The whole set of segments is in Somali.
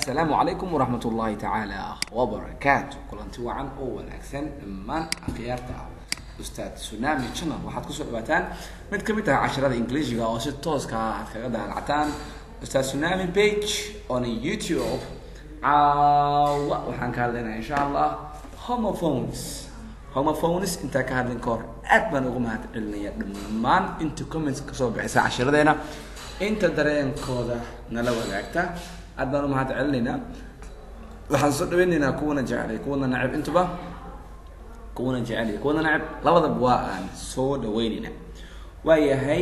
assalaamu calaykum waraxmat ullaahi tacaala wabarakaatu kulanti wacan oo wanaagsan dhammaan akhyaarta ustaad tsunami channel waxaad kusoo dhawaataan mid ka mid ah casharada ingiliishiga oo si tooska ah aad kaga daalactaan ustaad tsunami page on youtube caawa waxaan ka hadlaynaa insha allah homophones homophones intaa ka hadlin ka hor aad baan ugu mahad celinaya dhammaan inta comments kasoo bixisa cashiradeena inta dareenkooda nala wadaagta aad baan u mahad celinaynaa waxaan soo dhaweynaynaa kuwana jeclay kuwana nacib intuba kuwana jecel iyo kuwana nacib labadaba waa aan soo dhaweynayna waayahay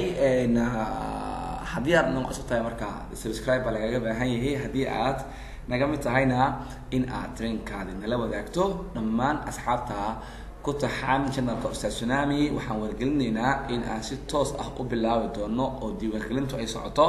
haddii aad nagu cusub tahay marka subscribe baa lagaga baahan yahay haddii aad naga mid tahayna in aad dareenkaadi nala wadaagto dhammaan asxaabta ku taxan channelka ustaad tsunami waxaan wargelinaynaa in aan si toos ah u bilaabi doono oo diiwaangelintu ay socoto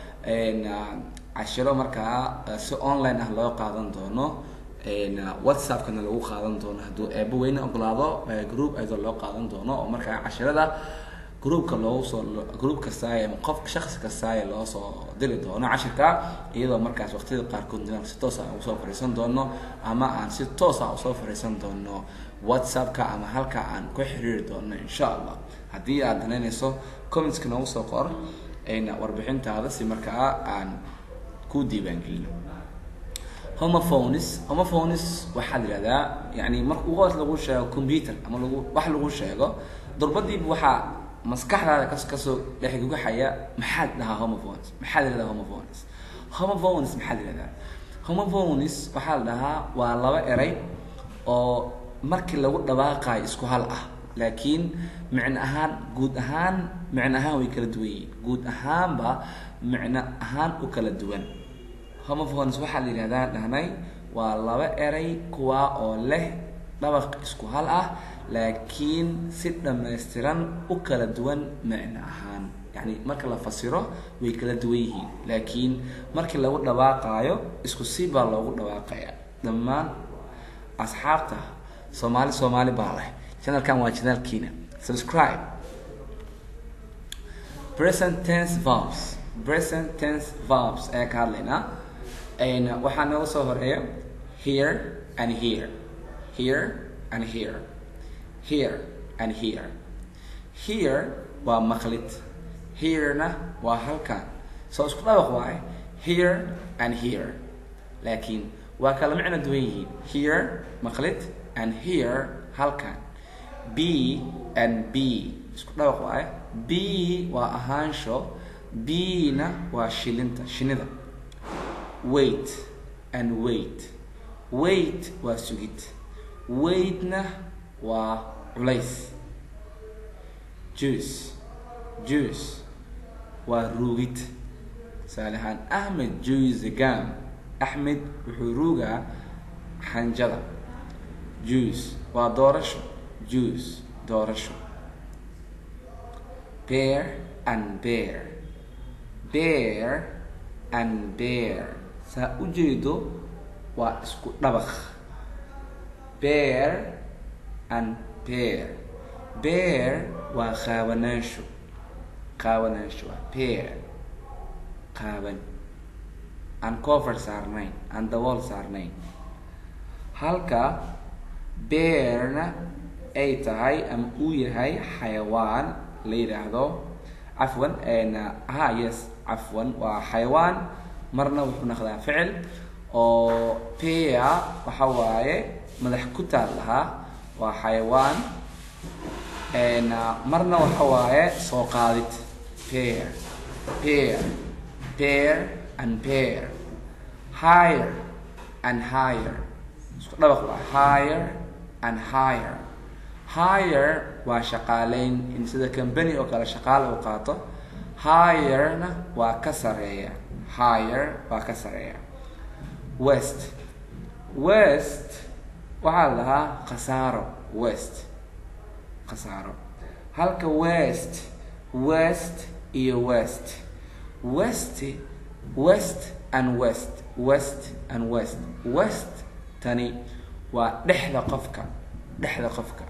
cashiro markaa si online ah loo qaadan doono whatsappkana lagu qaadan doono hadduu eebo weyne ogolaado group ayadoo loo qaadan doono oo markaa cashirada groupka loogu soo group kastaaye ama qof shaksi kastaaye loo soo diri doono cashirka iyadoo markaas waqtiyada qaarkood inaan si toos ah usoo fariisan doono ama aan si toos ah usoo fariisan doono whatsappka ama halka aan ku xiriiri doono insha allah haddii aad danaynayso commentska noogu soo qor warbixintaada si markaa aan ku diiwaangelino homophones homophones waxaa la yihahdaa yani marka ugu hoos lagu sheego computer ama lagu wax lagu sheego durbadiiba waxaa maskaxdaada kas kasoo dhexgugaxaya maxaad dhahaa homophones maxaa la yihahdaa homophones homophones maxaa la yihahdaa homophones waxaa la dhahaa waa laba eray oo markii lagu dhawaaqayo isku hal ah laakiin micno ahaan guud ahaan micno ahaan way kala duwan yihiin guud ahaanba micno ahaan u kala duwan homophones waxaa la yidhahdaa dhahnay waa laba eray kuwa oo leh dhabaq isku hal ah laakiin si dhammaystiran u kala duwan micno ahaan yacni marka la fasiro way kala duwan yihiin laakiin markii lagu dhawaaqaayo isku si baa loogu dhawaaqaya dhammaan asxaabta soomaali soomaali baa leh channelkan waa channelkiina subscribe present tense verbs present tense verbs ayaa ka hadlaynaa waxaa nooga soo horeeya here and here here and here here and here here waa maqlid herena waa halkan soo isku dhawaq waaye here and here laakiin waa kala micno duwan yihiin here maqlid and here halkan b and b isku dhawaq waaye b waa ahaansho b na waa shilinta shinida wait and wait wait waa sugid waitna waa culays juice juice waa ruugid tusaale ahaan ahmed juice gam axmed wuxuu ruugaa xanjada juice waa doorasho juice doorasho bear and bear bear and bear saa ujeedo waa isku dhabaq bear and bear bear waa qaawanaansho qaawanaansho waa bear qaaban aan cover saarnayn aan dabool saarnayn halka bearna ay tahay ama uu yahay xayawaan la yidhaahdo cafwan ha yes cafwan waa xayawaan marna wuxuu naqdaa ficil oo pea waxa waaye madax ku taal lahaa waa xayawaan marna waxa waaye soo qaadid pear pear pear and pear higher and higher isku dhabaq waa higher and higher higher waa shaqaaleyn in sida company oo kale shaqaale u qaato higherna waa ka sareeya higher waa ka sareeya west west waxaa la lahaa khasaaro west khasaaro halka west west iyo west west west and west west and west west tani waa dhexda qofka dhexda qofka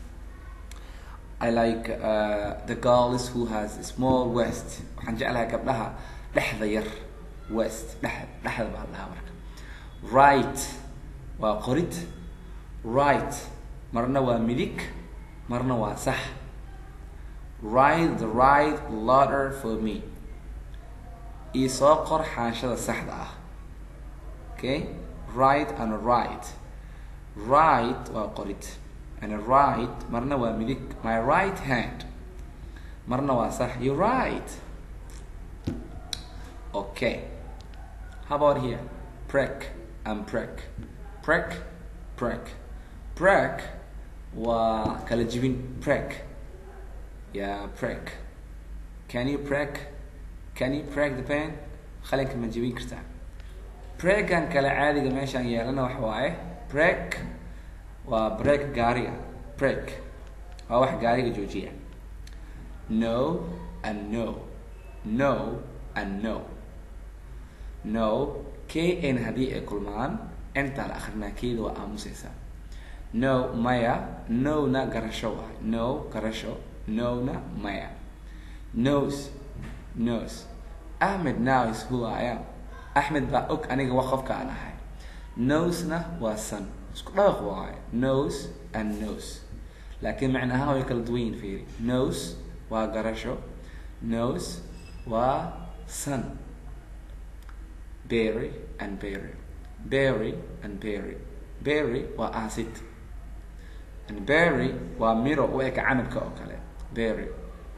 I like uh, the girls who has a small waist waxaan jeclahay gabdhaha dhexda yar west dhex dhexda baa lahaa marka right waa qorid right marna waa midig marna waa sax write the right letter for me ii soo qor xaanshada saxda ah okay right and right right waa qorid and right marna waa midig my right hand marna waa sax you right okay how about here prek and prek prek prek prek waa kala jibin prek yeah prek can you prek can you prek the pen qalinka ma jibin kartaa pregan kale caadiga meeshaan yeelana waxa waaye prek waa break gaariga break waa wax gaariga joojiya no and no no and no no k n haddii ay kulmaan intaa la akrinaa keeda waa aamusaysaa no maya no na garasho waay no garasho no na maya nose nose ahmed now is who i am axmed baa og aniga wa qofka aan ahay nosena waa san isku dhawaq waaye nose and nose laakiin macna ahaan way kala duwan yihin fiiri nose waa garasho nose waa san berry and berry berry and berry berry waa acid and berry waa miro u eka canabka oo kale berry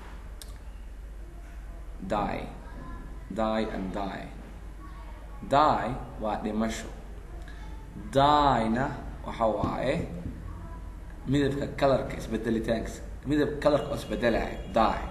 die die and die die waa dhimasho die-na waxa waaye midabka colorka isbedelitaankiisa midab colorka oo isbedelaya die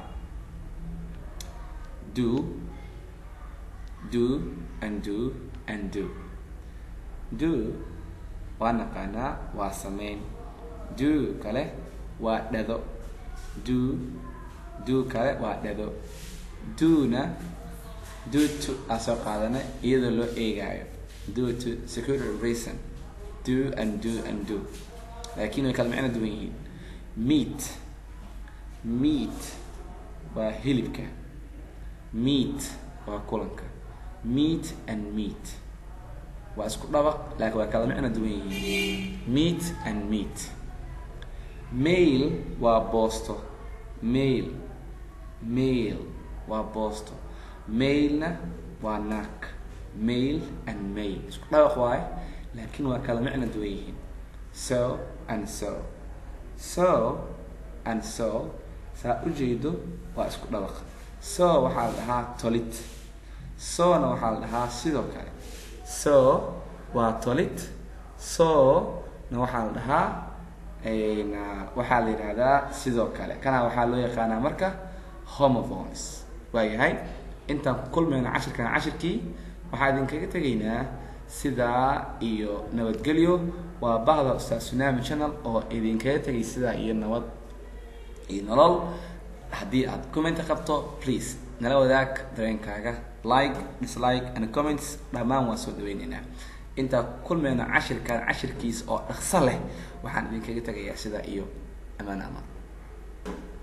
do do and do and do do waa naqaanaa waa sameyn do kale waa dhado do do kale waa dhado do-na do to aa soo qaadana iyadoo loo eegaayo do to security reason do and do and do laakiin way kala macno duwan yihiin meat meat waa hilibka meat waa kulanka meat and meat waa isku dhabaq laakiin waa kala macno duwan yihiin meat and meat mail waa boosto mail mail waa boosto mailna waa naag mail and mail isku dhawaq waaye laakiin waa kala macno duwan yihiin so and so so and so saa ujeedo waa isku dhawaq so waxaa la dhahaa tolid sona waxaa la dhahaa sidoo kale so waa tolid so na waxaa la dhahaa waxaa la yidhahdaa sidoo kale kana waxaa loo yaqaanaa marka homophones waayahay intaan ku kulmayna cashirkan cashirkii waxaa idinkaga tegaynaa sidaa iyo nabadgelyo waa bahda ustaad tsunami channel oo idinkaga tegay sidaa iyo nabad iyo nolol haddii aad commenta qabto please nala wadaag dareenkaaga like dislike and comments dhammaan waan soo dhaweyneynaa intaa kulmayna cashirkan cashirkiis oo dhaqso leh waxaan idinkaga tegayaa sidaa iyo amaan amaan